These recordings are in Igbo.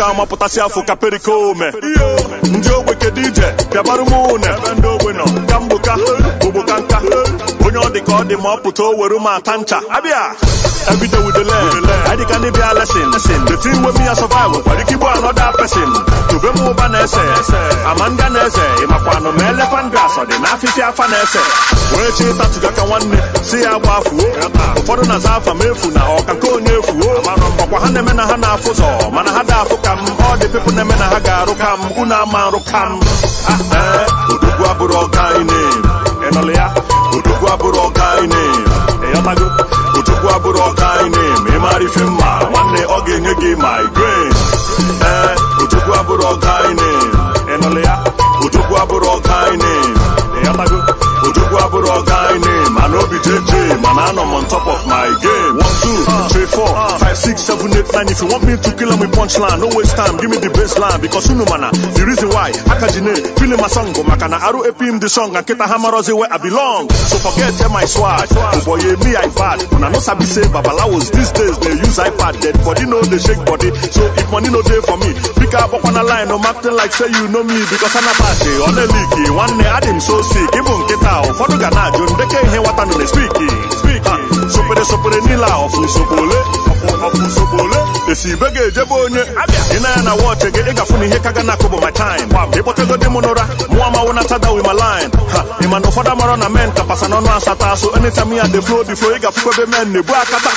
amapụtasị afọ ka perikome ndị ogbe kedu ije bịabarụ m une ebe ndị ogbe nọ ka mgboka ogboka nka onye ọ dị ka ọ dị ma ọ pụta o were m ata ncha abịa everyday with the learn I dị ka ndị bịa lesson the thing wey me a survive nwere ike igbu another person tobe m ụba na-ese ama ndị a na-eze ịmakwanụ ma elephant grass ọ dị n'afịfịa afa na-ese wee chi ịtatụga ka nwanne si ya gbafuo ụfọdụ na-aza afa m efu na ọka nke onye efuo ọkwa ha na-eme na ha na-afụ ụzọ mana ha da-afụ ka m ọ dị pepụ na-eme na ha ga-arụ ka m unu ama arụ ka m ee odogwu abụrụ ọga anyị ịnụlụ ya odogwu abụrụ ọga anyị ịyọtago odogwu abụrụ ọga anyị ma ị mara ife mma nwanne ọ ga-enye gị migraine ee odogwu abụrụ ọga anyị ịnụlụ ya odogwu abụrụ ọga anyị ịyọtago odogwu abụrụ ọga anyị mana obi jeje mana anọ m on top of my game one two three four five six seven eight nine if you want me to kill am with punchline no waste time give me the baseline because unu mana the reason why akajine feeling my song bụ maka na arụ epim the song and nkịta ha marozi where I belong so forget tell my swag ụbọyị me i bad una no sabi say babalawos these days dey use ipad dead body no dey shake body so if money no dey for me bika agbakwana line no acting like say you know me because anapati ọ na-eliki nwanne adị m so sick ịbụ nkịta ụfọdụ ga na-ajụ ndeke ihe nwata nọ na-espiki sopere sopere niile a ọfụ nsogbu ole ọfụ nsogbu ole esi ibe ga-ejebe onye ị na ya na wọchị gị ị gafụ na ihe ka ga na-akụ bụ my time ịkpọtego di m n'ụra mụ amawo na tada wi my line ha ị ma na ụfọdụ amarọ na men kapasa n'ọnụ asata so anytime ya dey flow the flow ị gafụkwa ebe men na-ebu akata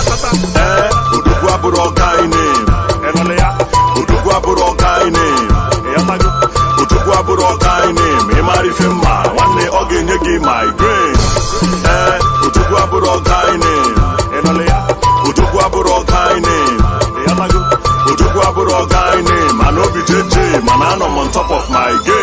ee odogwu abụrụ ọga anyị ịnụlụ ya odogwu abụrụ ọga anyị ịyọtago odogwu abụrụ ọga anyị ma ị mara ife mma nwanne ọ ga-enye gị migraine ee odogwu abụrụ ọga anyị ịnụlụ ya odogwu abụrụ ọga anyị ịyọtago odogwu abụrụ ọga anyị mana obi jeje mana anọ m on top of my game